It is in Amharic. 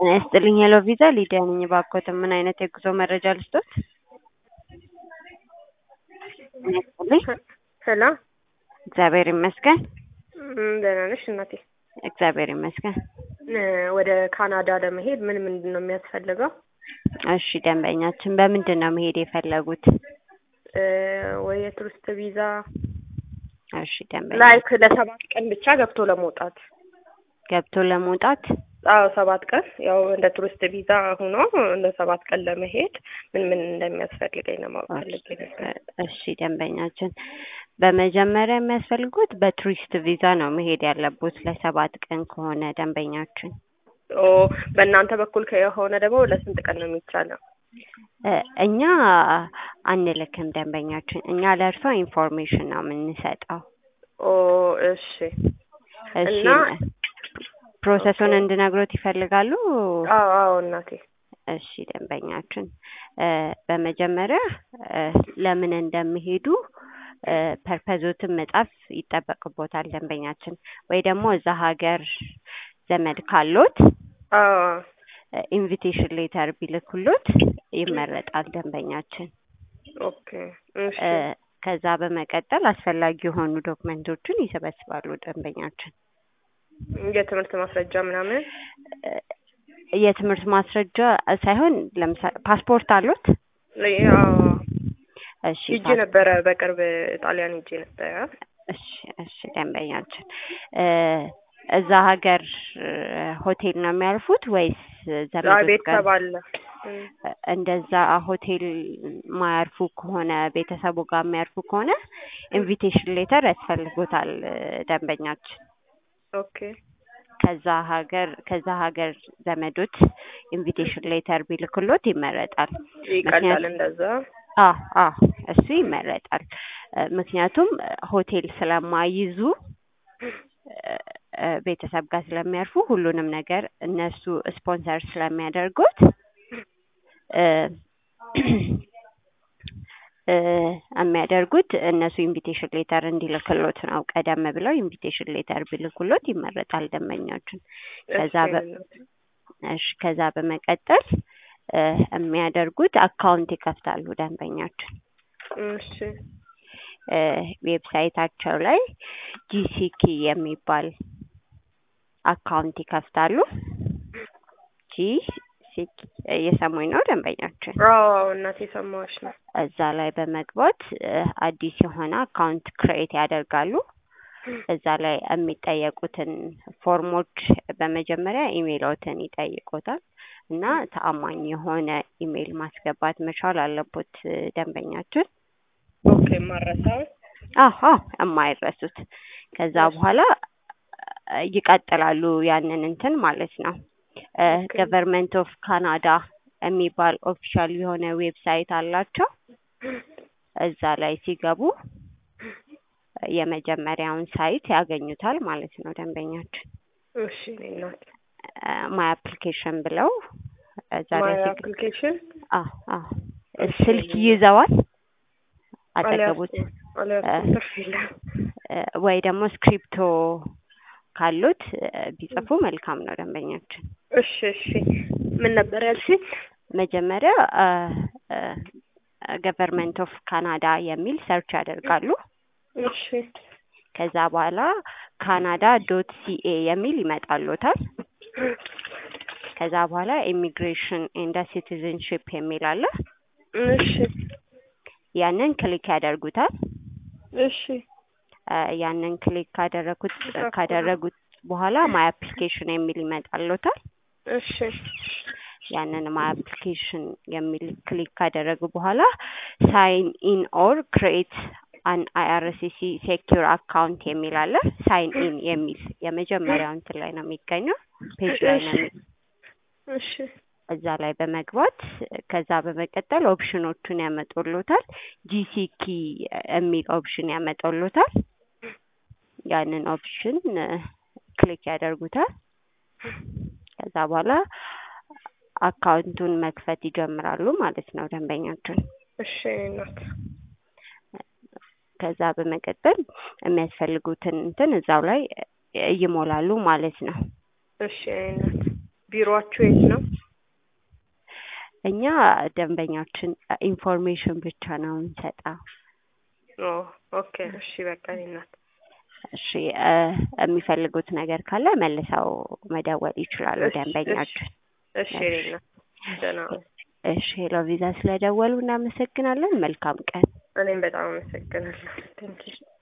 ጤና ይስጥልኝ ሄሎ ቪዛ ሊዲያ ነኝ። እባክዎትን ምን አይነት የጉዞ መረጃ ልስጦት? ጤና ይስጥልኝ። ሄሎ እግዚአብሔር ይመስገን። እም፣ ደህና ነሽ እናቴ? እግዚአብሔር ይመስገን። እ፣ ወደ ካናዳ ለመሄድ ምን ምንድን ነው የሚያስፈልገው? እሺ ደንበኛችን በምንድን ነው መሄድ የፈለጉት? እ፣ ወይ የቱሪስት ቪዛ እሺ ደንበኛ ላይክ ለሰባት ቀን ብቻ ገብቶ ለመውጣት። ገብቶ ለመውጣት አዎ ሰባት ቀን ያው እንደ ቱሪስት ቪዛ ሆኖ እንደ ሰባት ቀን ለመሄድ ምን ምን እንደሚያስፈልገኝ ለማወቅ ፈልጌ ነበር። እሺ ደንበኛችን በመጀመሪያ የሚያስፈልጉት በቱሪስት ቪዛ ነው መሄድ ያለቡት ለሰባት ቀን ከሆነ ደንበኛችን ኦ በእናንተ በኩል ከሆነ ደግሞ ለስንት ቀን ነው የሚቻለው? እ፣ እኛ አንልክም ደንበኛችን እኛ ለእርሶ ኢንፎርሜሽን ነው የምንሰጠው ኦ እሺ እሺ እና ፕሮሰሱን እንድነግሮት ይፈልጋሉ አዎ አዎ እናቴ እሺ ደንበኛችን እ፣ በመጀመሪያ እ፣ ለምን እንደሚሄዱ እ፣ ፐርፐዞትን መጻፍ ይጠበቅቦታል ደንበኛችን ወይ ደግሞ እዛ ሀገር ዘመድ ካሎት አዎ ኢንቪቴሽን ሌተር ቢልኩሎት ይመረጣል ደንበኛችን ኦኬ እሺ እ፣ ከዛ በመቀጠል አስፈላጊ የሆኑ ዶክመንቶችን ይሰበስባሉ ደንበኛችን የትምህርት ማስረጃ ምናምን እ፣ የትምህርት ማስረጃ ሳይሆን ለምሳሌ ፓስፖርት አሉት? ያው እሺ ሂጄ ፓስ- ነበረ በቅርብ ጣሊያን ሂጄ ነበረ። እሺ እሺ ደንበኛችን እ፣ እዛ ሀገር እ፣ ሆቴል ነው የሚያርፉት ወይስ አይ ዘመዶች ጋር? ቤተሰብ አለ። እም፣ እንደዛ ሆቴል ማያርፉ ከሆነ ቤተሰቡ ጋር የሚያርፉ ከሆነ ኢንቪቴሽን ሌተር ያስፈልጎታል እ፣ ደንበኛችን ኦኬ ከዛ ሀገር ከዛ ሀገር ዘመዶች ኢንቪቴሽን ሌተር ቢልክሎት ይመረጣል። ይቀላል ምክንያቱም እንደዛ። አ አ እሱ ይመረጣል። እ፣ ምክንያቱም ሆቴል ስለማይይዙ እ፣ እ፣ ቤተሰብ ጋር ስለሚያርፉ ሁሉንም ነገር እነሱ ስፖንሰር ስለሚያደርጉት እ፣ እ፣ የሚያደርጉት እነሱ ኢንቪቴሽን ሌተር እንዲልክሎት ነው። ቀደም ብለው ኢንቪቴሽን ሌተር ቢልኩሎት ይመረጣል ደንበኛችን። ከዛ በ- እሺ ከዛ በመቀጠል እ፣ የሚያደርጉት አካውንት ይከፍታሉ ደንበኛችን እሺ እ፣ ዌብሳይታቸው ላይ ጂሲኪ የሚባል አካውንት ይከፍታሉ። ጂሲኪ እየሰሙኝ ነው ደንበኛችን? አዎ አዎ እናቴ ሰማዎች ነው። እዛ ላይ በመግባት እ፣ አዲስ የሆነ አካውንት ክሬት ያደርጋሉ። እዛ ላይ የሚጠየቁትን ፎርሞች በመጀመሪያ ኢሜይሎትን ይጠይቁታል እና ተአማኝ የሆነ ኢሜይል ማስገባት መቻል አለቦት እ፣ ደንበኛችን። ኦኬ ማረሳው አዎ አዎ የማይረሱት ከዛ በኋላ እ፣ ይቀጥላሉ ያንን እንትን ማለት ነው። ኦኬ። ገቨርንመንት ኦፍ ካናዳ የሚባል ኦፊሻል የሆነ ዌብሳይት አላቸው። እዛ ላይ ሲገቡ የመጀመሪያውን ሳይት ያገኙታል ማለት ነው ደንበኛችን። እሺ እኔ እናት ማይ አፕሊኬሽን ብለው እዛ ላይ ማይ ሲገ- አፕሊኬሽን አዎ አዎ እሺ። ስልክ ይዘዋል አጠገቡት አልያዝኩም አልያዝኩም ትርፍ የለም። እ፣ ወይ ደግሞ ስክሪፕቶ ካሉት እ፣ ቢጽፉ መልካም ነው ደንበኛችን። እሺ እሺ ምን ነበር ያልሽኝ? መጀመሪያ ገቨርንመንት ኦፍ ካናዳ የሚል ሰርች ያደርጋሉ። እሺ ከዛ በኋላ ካናዳ ዶት ሲኤ የሚል ይመጣሎታል። ከዛ በኋላ ኢሚግሬሽን ኤንድ ሲቲዝንሽፕ የሚል አለ። እሺ ያንን ክሊክ ያደርጉታል። እሺ እ፣ ያንን ክሊክ ካደረጉት ካደረጉት በኋላ ማይ አፕሊኬሽን የሚል ይመጣሎታል። እሺ ያንን ማይ አፕሊኬሽን የሚል ክሊክ ካደረጉ በኋላ ሳይን ኢን ኦር ክሬት አን አይአርሲሲ ሴኪር አካውንት የሚል አለ። ሳይን ኢን የሚል የመጀመሪያው እንትን ላይ ነው የሚገኘው ፔጅ ላይ ነው የሚ- እሺ እዛ ላይ በመግባት ከዛ በመቀጠል ኦፕሽኖቹን ያመጡሎታል። ጂሲኪ የሚል ኦፕሽን ያመጡሎታል። ያንን ኦፕሽን እ፣ ክሊክ ያደርጉታል። ከዛ በኋላ አካውንቱን መክፈት ይጀምራሉ ማለት ነው ደንበኛችን። እሺ እናት ከዛ በመቀጠል የሚያስፈልጉትን እንትን እዛው ላይ ይሞላሉ ማለት ነው። እሺ አይነት ቢሮአችሁ የት ነው? እኛ ደንበኛችን ኢንፎርሜሽን ብቻ ነው የምንሰጠው። ኦ ኦኬ እሺ በቃ እኔ እናት እሺ እ የሚፈልጉት ነገር ካለ መልሰው መደወል ይችላሉ እሺ፣ ደንበኛችን። እሺ እኔ እናት ደህና ሁን። እሺ ሄሎ ቪዛ ስለደወሉ እናመሰግናለን። መልካም ቀን። እኔም በጣም አመሰግናለሁ። ቴንኪው